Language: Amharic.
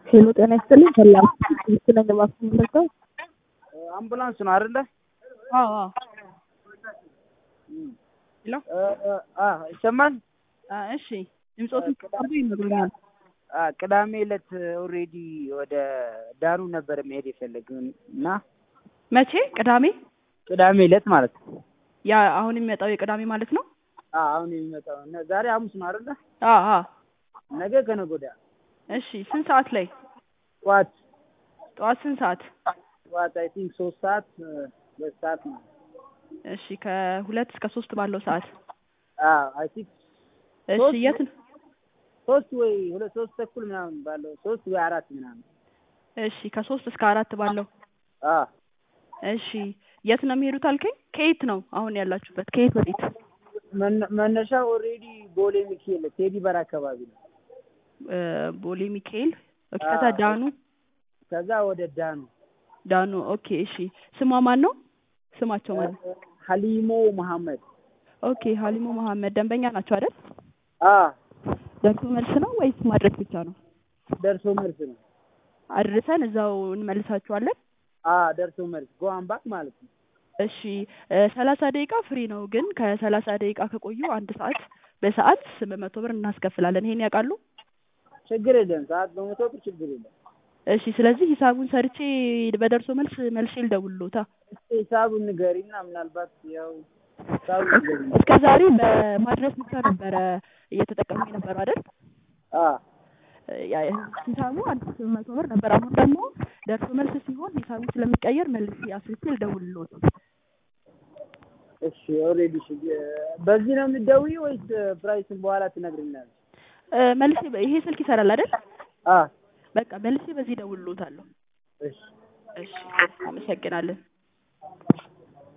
ሄሎ ጤና ይስጥልኝ። ሰላም ስለኝ ማስመለከው አምቡላንስ ነው አይደለ? አዎ አዎ። ሄሎ አ ይሰማል? አ እሺ ድምፆትን ከቀርቡ ይነግሩኛል። አ ቅዳሜ ዕለት ኦልሬዲ ወደ ዳሩ ነበር መሄድ የፈለግን እና መቼ? ቅዳሜ ቅዳሜ ዕለት ማለት ነው። ያ አሁን የሚመጣው የቅዳሜ ማለት ነው። አ አሁን የሚመጣው እና ዛሬ ሐሙስ ነው አይደለ? አ አ ነገ ከነገ ወዲያ እሺ ስንት ሰዓት ላይ? ጠዋት ጠዋት ስንት ሰዓት? ጠዋት አይ ቲንክ ሶስት ሰዓት ሁለት ሰዓት ነው። እሺ ከሁለት እስከ ሶስት ባለው ሰዓት። አ አይ ቲንክ እሺ ሶስት የት ነው? ሶስት ወይ ሁለት ሶስት ተኩል ምናምን ባለው ሶስት ወይ አራት ምናምን እሺ ከሶስት እስከ አራት ባለው አ እሺ የት ነው የሚሄዱት አልከኝ? ከየት ነው አሁን ያላችሁበት? ከየት ወዴት? መነ- መነሻው ኦልሬዲ ቦሌ ሚካኤል ቴዲ በር አካባቢ ነው። እ ቦሌ ሚካኤል ኦኬ። አ- ከዛ ዳኑ ከዛ ወደ ዳኑ ዳኑ ኦኬ። እሺ ስሟ ማን ነው? ስማቸው ማን ነው? ሀሊሞ መሐመድ ኦኬ ሀሊሞ መሐመድ ደንበኛ ናቸው አይደል? አ ደርሶ መልስ ነው ወይስ ማድረስ ብቻ ነው? ደርሶ መልስ ነው። አድርሰን እዛው እንመልሳችኋለን። አ ደርሶ መልስ ጎአምባክ ማለት ነው። እሺ ሰላሳ ደቂቃ ፍሪ ነው፣ ግን ከሰላሳ ደቂቃ ከቆዩ አንድ ሰዓት በሰዓት ስምንት መቶ ብር እናስከፍላለን። ይሄን ያውቃሉ? ችግር የለም። ሰዓት በመቶ ብር ችግር የለም። እሺ ስለዚህ ሂሳቡን ሰርቼ በደርሶ መልስ መልሼ ልደውልሎታ። እስኪ ሂሳቡን ንገሪና ምናልባት ያው ሂሳቡን ንገሪና እስከ ዛሬ በማድረስ ብቻ ነበረ እየተጠቀሙ የነበረው አይደል? አ ያ ሂሳቡ አንድ ስምንት መቶ ብር ነበር። አሁን ደግሞ ደርሶ መልስ ሲሆን ሂሳቡ ስለሚቀየር መልሼ አስርቼ ልደውልሎት። እሺ ኦልሬዲ እሺ በዚህ ነው የምትደውይው ወይስ ፕራይስን በኋላ ትነግሪኛለሽ? እ መልሼ ይሄ ስልክ ይሰራል አይደል? አ በቃ መልሼ በዚህ እደውልሎታለሁ። እሺ እሺ አመሰግናለን።